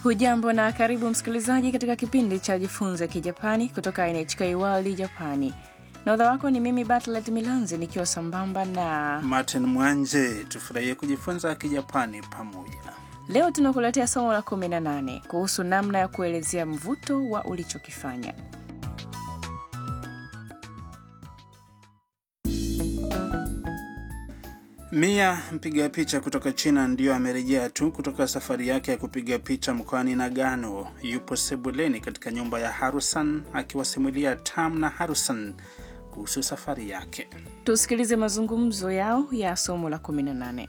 Hujambo na karibu msikilizaji katika kipindi cha Jifunze Kijapani kutoka NHK World Japani. Nahodha wako ni mimi Bartlet Milanzi nikiwa sambamba na Martin Mwanje. Tufurahie kujifunza Kijapani pamoja. leo tunakuletea somo la 18 kuhusu namna ya kuelezea mvuto wa ulichokifanya. Mia mpiga picha kutoka China ndiyo amerejea tu kutoka safari yake ya kupiga picha mkoani Nagano. Yupo sebuleni katika nyumba ya Harusan akiwasimulia Tam na Harusan kuhusu safari yake. Tusikilize mazungumzo yao ya somo la 18.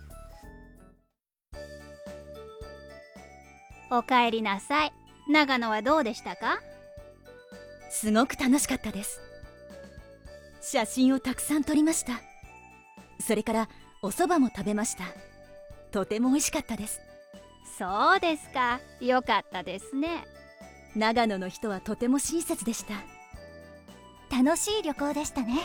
おかえりなさい長野はどうでしたかすごく楽しかったです写真をたくさん撮りましたそれからお蕎麦も食べましたとても美味しかったですそうですかよかったですね長野の人はとても親切でした楽しい旅行でしたね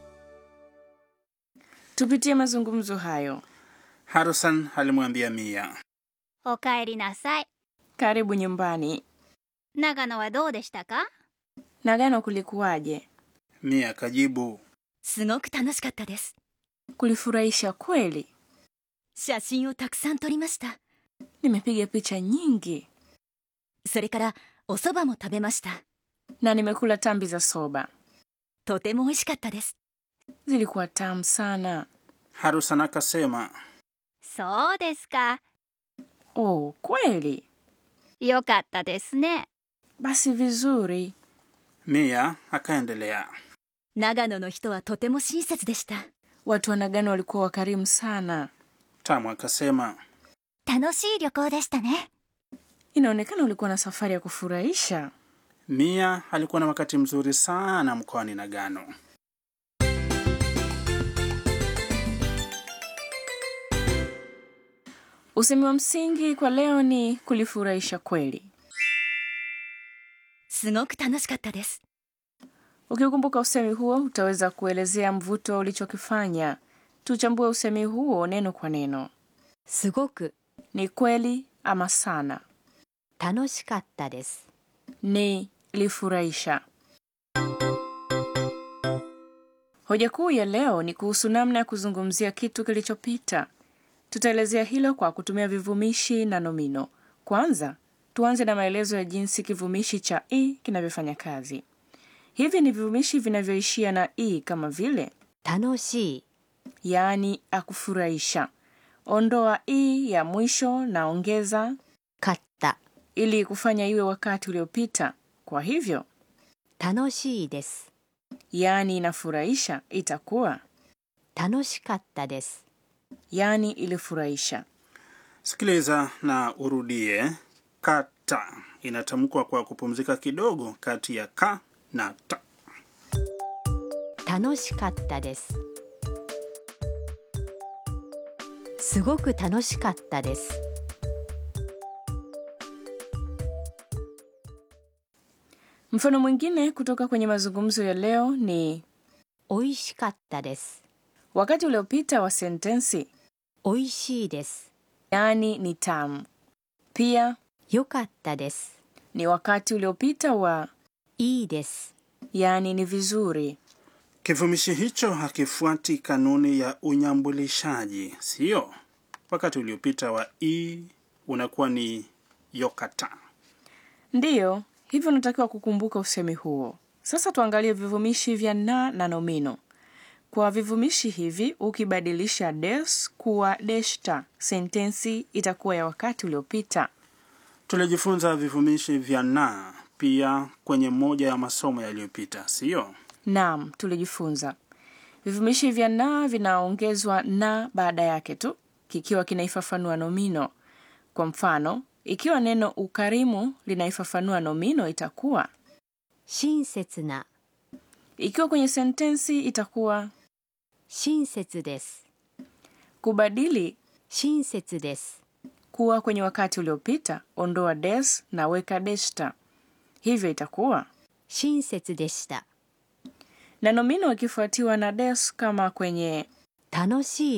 Tupitie mazungumzo hayo. Harusan alimwambia Mia, おかえりなさい Karibu nyumbani. 長野はどうでしたか Nagano kulikuwaje? Mia akajibu, すごく楽しかったです Kulifurahisha kweli. 写真をたくさん撮りました Nimepiga picha nyingi それからお蕎麦も食べました na nimekula tambi za soba, とても美味しかったです zilikuwa tamu sana. Harusan akasema, そうですか Oh, kweli? よかったですね Basi vizuri. Mia akaendelea, 長野の人はとても親切でした Watu wa Nagano walikuwa wakarimu sana. Tamu akasema, 楽しい旅行でしたね Inaonekana ulikuwa na safari ya kufurahisha. Mia alikuwa na wakati mzuri sana mkoani Nagano. Usemi wa msingi kwa leo ni kulifurahisha kweli. すごく楽しかったです Ukikumbuka usemi huo, utaweza kuelezea mvuto ulichokifanya. Tuchambue usemi huo neno kwa neno. すごく Ni kweli ama sana? 楽しかったです Ni lifurahisha. Hoja kuu ya leo ni kuhusu namna ya kuzungumzia kitu kilichopita. Tutaelezea hilo kwa kutumia vivumishi na nomino. Kwanza, tuanze na maelezo ya jinsi kivumishi cha i kinavyofanya kazi. Hivi ni vivumishi vinavyoishia na i kama vile 楽しい yaani akufurahisha. Ondoa i ya mwisho na ongeza かった ili kufanya iwe wakati uliopita. Kwa hivyo, 楽しいです yaani inafurahisha itakuwa 楽しかったです yaani ilifurahisha. Sikiliza na urudie. Kata inatamkwa kwa kupumzika kidogo kati ya ka na ta. 楽しかったですすごく楽しかったです Mfano mwingine kutoka kwenye mazungumzo ya leo ni 美味しかったです wakati uliopita wa sentensi 美味しいです yaani ni tamu. Pia 良かったです ni wakati uliopita wa いいです yaani ni vizuri. Kivumishi hicho hakifuati kanuni ya unyambulishaji, sio? Wakati uliopita wa i unakuwa ni yokata. Ndiyo, hivyo unatakiwa kukumbuka usemi huo. Sasa tuangalie vivumishi vya na na nomino. Kwa vivumishi hivi, ukibadilisha des kuwa deshta, sentensi itakuwa ya wakati uliopita. Tulijifunza vivumishi vya na pia kwenye moja ya masomo yaliyopita, sio? Naam, tulijifunza vivumishi vya na vinaongezwa na baada yake tu kikiwa kinaifafanua nomino. Kwa mfano, ikiwa neno ukarimu linaifafanua nomino itakuwa, 親切な ikiwa kwenye sentensi itakuwa 親切です kubadili 親切です kuwa kwenye wakati uliopita, ondoa des na weka deshta, hivyo itakuwa 親切でした na nomino ikifuatiwa na des kama kwenye 楽しい